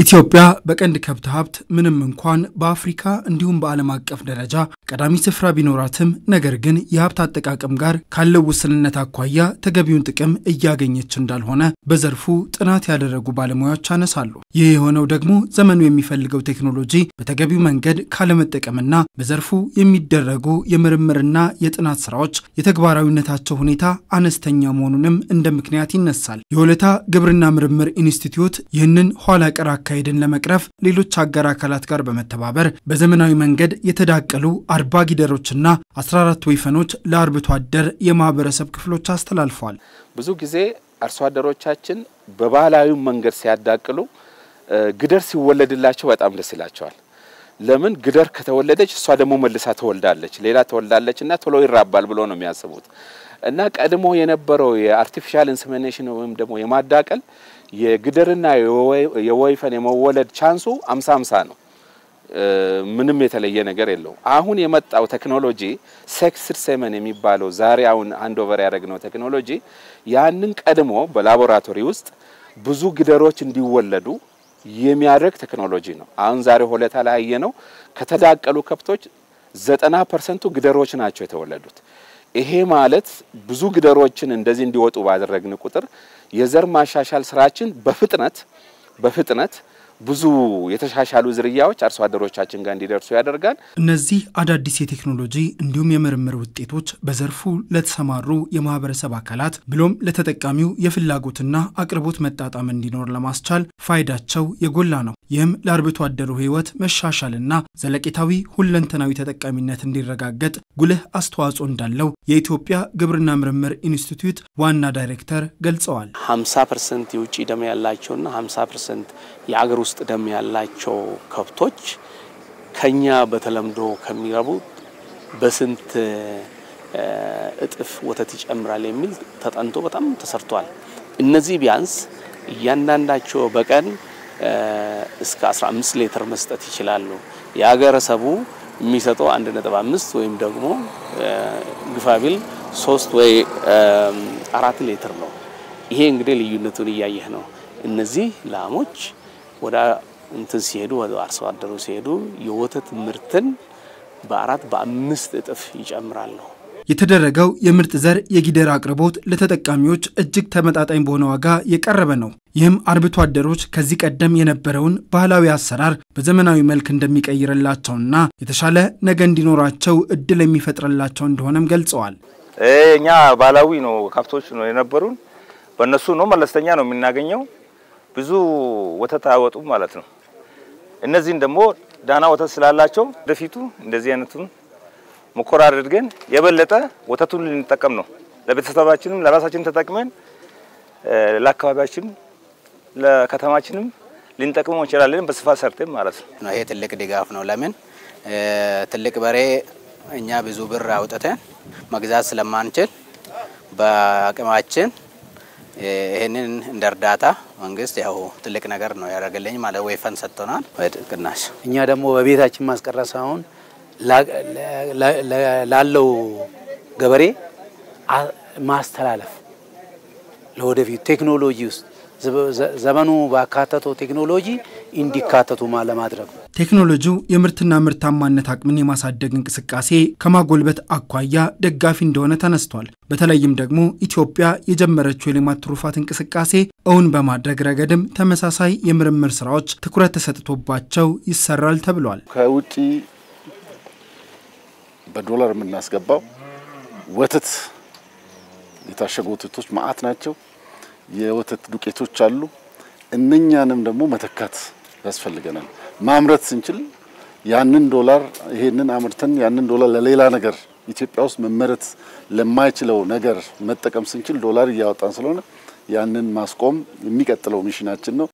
ኢትዮጵያ በቀንድ ከብት ሀብት ምንም እንኳን በአፍሪካ እንዲሁም በዓለም አቀፍ ደረጃ ቀዳሚ ስፍራ ቢኖራትም ነገር ግን የሀብት አጠቃቀም ጋር ካለው ውስንነት አኳያ ተገቢውን ጥቅም እያገኘች እንዳልሆነ በዘርፉ ጥናት ያደረጉ ባለሙያዎች ያነሳሉ። ይህ የሆነው ደግሞ ዘመኑ የሚፈልገው ቴክኖሎጂ በተገቢው መንገድ ካለመጠቀምና በዘርፉ የሚደረጉ የምርምርና የጥናት ስራዎች የተግባራዊነታቸው ሁኔታ አነስተኛ መሆኑንም እንደ ምክንያት ይነሳል። የሆለታ ግብርና ምርምር ኢንስቲትዩት ይህንን ኋላ ቀር አካሄድን ለመቅረፍ ሌሎች አጋር አካላት ጋር በመተባበር በዘመናዊ መንገድ የተዳቀሉ አርባ ጊደሮችና 14 ወይፈኖች ለአርብቶ አደር የማህበረሰብ ክፍሎች አስተላልፈዋል። ብዙ ጊዜ አርሶ አደሮቻችን በባህላዊ መንገድ ሲያዳቅሉ ግደር ሲወለድላቸው በጣም ደስ ይላቸዋል። ለምን ግደር ከተወለደች እሷ ደግሞ መልሳ ትወልዳለች፣ ሌላ ትወልዳለች እና ቶሎ ይራባል ብሎ ነው የሚያስቡት እና ቀድሞ የነበረው የአርቲፊሻል ኢንሰሚኔሽን ወይም ደግሞ የማዳቀል የግደርና የወይፈን የመወለድ ቻንሱ አምሳ አምሳ ነው። ምንም የተለየ ነገር የለውም። አሁን የመጣው ቴክኖሎጂ ሴክስድ ሴመን የሚባለው ዛሬ አሁን አንድ ኦቨር ያደረግነው ቴክኖሎጂ ያንን ቀድሞ በላቦራቶሪ ውስጥ ብዙ ግደሮች እንዲወለዱ የሚያደርግ ቴክኖሎጂ ነው። አሁን ዛሬ ሆለታ ላይ ያየነው ከተዳቀሉ ከብቶች ዘጠና ፐርሰንቱ ግደሮች ናቸው የተወለዱት። ይሄ ማለት ብዙ ግደሮችን እንደዚህ እንዲወጡ ባደረግን ቁጥር የዘር ማሻሻል ስራችን በፍጥነት በፍጥነት ብዙ የተሻሻሉ ዝርያዎች አርሶ አደሮቻችን ጋር እንዲደርሱ ያደርጋል። እነዚህ አዳዲስ የቴክኖሎጂ እንዲሁም የምርምር ውጤቶች በዘርፉ ለተሰማሩ የማህበረሰብ አካላት ብሎም ለተጠቃሚው የፍላጎትና አቅርቦት መጣጣም እንዲኖር ለማስቻል ፋይዳቸው የጎላ ነው። ይህም ለአርብቶ አደሩ ሕይወት መሻሻልና ዘለቄታዊ ሁለንተናዊ ተጠቃሚነት እንዲረጋገጥ ጉልህ አስተዋጽኦ እንዳለው የኢትዮጵያ ግብርና ምርምር ኢንስቲትዩት ዋና ዳይሬክተር ገልጸዋል። 50 ፐርሰንት የውጭ ደም ያላቸውና 50 ፐርሰንት የአገር ውስጥ ደም ያላቸው ከብቶች ከኛ በተለምዶ ከሚረቡ በስንት እጥፍ ወተት ይጨምራል የሚል ተጠንቶ በጣም ተሰርቷል። እነዚህ ቢያንስ እያንዳንዳቸው በቀን እስከ 15 ሊትር መስጠት ይችላሉ። የሀገረሰቡ የሚሰጠው 1.5 ወይም ደግሞ ግፋቢል 3 ወይ አራት ሊትር ነው። ይሄ እንግዲህ ልዩነቱን እያየህ ነው። እነዚህ ላሞች ወደ እንትን ሲሄዱ ወደ አርሶ አደሩ ሲሄዱ የወተት ምርትን በአራት በአምስት እጥፍ ይጨምራሉ። የተደረገው የምርጥ ዘር የጊደር አቅርቦት ለተጠቃሚዎች እጅግ ተመጣጣኝ በሆነ ዋጋ የቀረበ ነው። ይህም አርብቶ አደሮች ከዚህ ቀደም የነበረውን ባህላዊ አሰራር በዘመናዊ መልክ እንደሚቀይርላቸውና የተሻለ ነገ እንዲኖራቸው እድል የሚፈጥርላቸው እንደሆነም ገልጸዋል። እኛ ባህላዊ ነው ከብቶች ነው የነበሩን፣ በእነሱ ነው መለስተኛ ነው የምናገኘው። ብዙ ወተት አያወጡም ማለት ነው። እነዚህን ደግሞ ዳና ወተት ስላላቸው ወደፊቱ እንደዚህ አይነቱን ሙከራ አድርገን የበለጠ ወተቱን ልንጠቀም ነው። ለቤተሰባችንም ለራሳችን ተጠቅመን ለአካባቢያችን ለከተማችንም ልንጠቅመው እንችላለን። በስፋት ሰርተን ማለት ነው። ይሄ ትልቅ ድጋፍ ነው። ለምን ትልቅ በሬ እኛ ብዙ ብር አውጥተን መግዛት ስለማንችል በአቅማችን ይህንን እንደ እርዳታ መንግስት ያው ትልቅ ነገር ነው ያደረገልኝ ማለት ወይፈን ሰጥቶናል ቅናሽ። እኛ ደግሞ በቤታችን ማስቀረት ሳይሆን ላለው ገበሬ ማስተላለፍ ለወደፊቱ ቴክኖሎጂ ውስጥ ዘመኑ ባካተተው ቴክኖሎጂ እንዲካተቱ ለማድረግ ነው። ቴክኖሎጂው የምርትና ምርታማነት አቅምን የማሳደግ እንቅስቃሴ ከማጎልበት አኳያ ደጋፊ እንደሆነ ተነስቷል። በተለይም ደግሞ ኢትዮጵያ የጀመረችው የሌማት ትሩፋት እንቅስቃሴ እውን በማድረግ ረገድም ተመሳሳይ የምርምር ስራዎች ትኩረት ተሰጥቶባቸው ይሰራል ተብሏል። ከውጭ በዶላር የምናስገባው ወተት የታሸጉ ወተቶች ማአት ናቸው። የወተት ዱቄቶች አሉ። እነኛንም ደግሞ መተካት ያስፈልገናል። ማምረት ስንችል ያንን ዶላር ይሄንን አምርተን ያንን ዶላር ለሌላ ነገር ኢትዮጵያ ውስጥ መመረት ለማይችለው ነገር መጠቀም ስንችል ዶላር እያወጣን ስለሆነ ያንን ማስቆም የሚቀጥለው ሚሽናችን ነው።